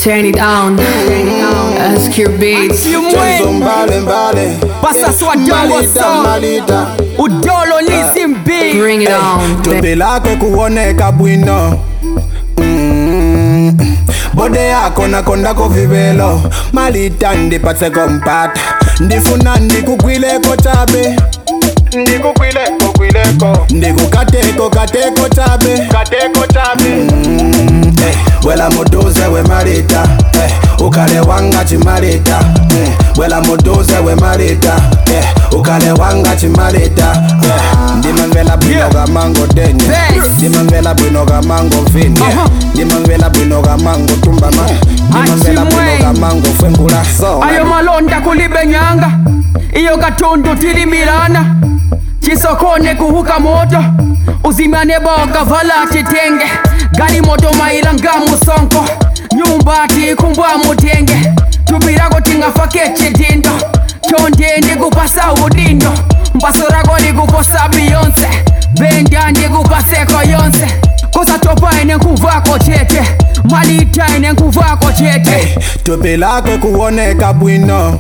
Turn it on. SQ Beats. Chanzo mbale mbale Pasaswa dongo Malita song malita udolo nizimbi Bring it on. Tope lako kuoneka bwino Mm. bode yako nakondako vivelo malita ndipatseko mpata ndifuna ndikugwileko chabe ndikukwileko kwileko ndikukateko kateko chabe kateko chabe mm. eh, wela muduze we malita eh, ukale wanga chimalita mm. wela muduze we malita eh, ukale wanga chimalita eh, ndimamvela bwino kamango denye Bass. ndimamvela bwino kamango vini Aha. ndimamvela bwino kamango tumbama ndimamvela bwino Achimwe. kamango fengula so ayo malonda kulibe nyanga iyo katundu tilimilana chisokone kuhuka moto uzimane boga vala chitenge gali moto maila nga musonko nyumba tikumbwa mutenge tupirako tingafake chidindo chonde ndikupasa udindo mbaso rako likuposa biyonse benda ndikupaseko yonse kosatopa ine nkuvako chete malita ine nkuvako chete tope lako kuoneka bwino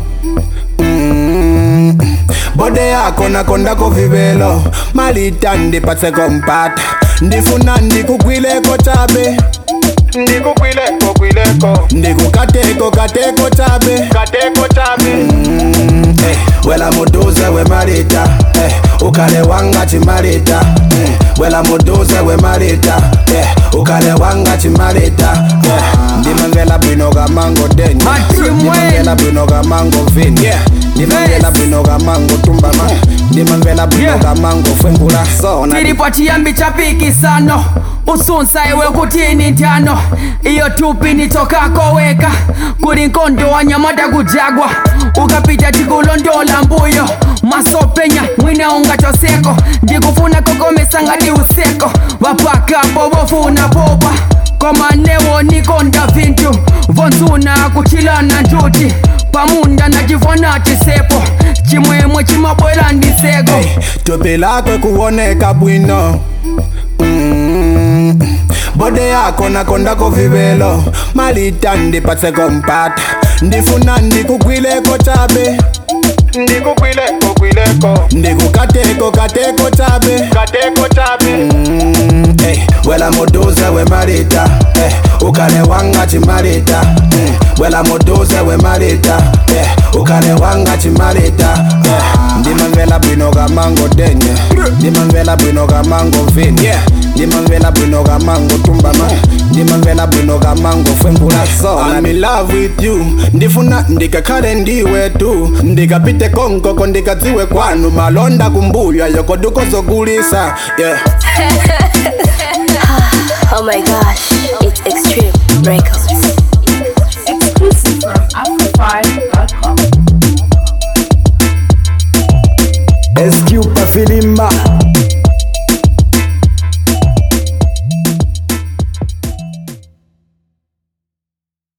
Mm. bode yako nakondako vivelo malita ndipatseko mpata ndifuna ndikugwileko chabe ndikukwileko kwileko ndikukateko kateko chabe kateko chabe mm. eh, wela muduze we malita eh, ukale wanga chimalita mm. wela muduze we malita eh, ukale wanga chimalita eh, ndimamvela bwino kamango denye Achimwe. ndimamvela bwino kamango vini yeah. ndimamvela Yes. bwino kamango tumbama ndimamvela bwino Yeah. kamango fengula sona tilipo chiyambi cha pikisano usunsa iwe kutini ntano iyo tupi nitokako weka kuli nkondo wa nyamata kujagwa ukapita tikulondola mbuyo masopenya mwina ungatoseko ndikufuna kokomesa ngati useko vapakapo vofuna popa komanewo nikonda vintu vonzuna kuchilana njuti pamunda nachivona chisepo chimwemwe chimabwera ndiseko Hey, tope lako kuoneka bwino Mm. bode yako nakondako vivelo malita ndipatseko mpata ndifuna ndikugwileko chabe ndikukwileko kwileko ndikukateko kateko chabe kateko chabe mm, eh, wela muduze we malita eh, ukale wanga chimalita mm, wela muduze we malita eh, ukale wanga chimalita eh, ndimamvela bwino kamango denye ndimamvela bwino kamango vini yeah. ndimamvela bwino kamango tumbama ndimamvela bwino kamango fengula so I'm in love with you ndifuna ndikakhale ndiwe tu ndikapite konkoko ndikadziwe kwanu malonda kumbuya yoko dukozogulisa yeah. Oh my gosh, it's Extreme Records. exclusive from Afro5.com. SQ Pafilimba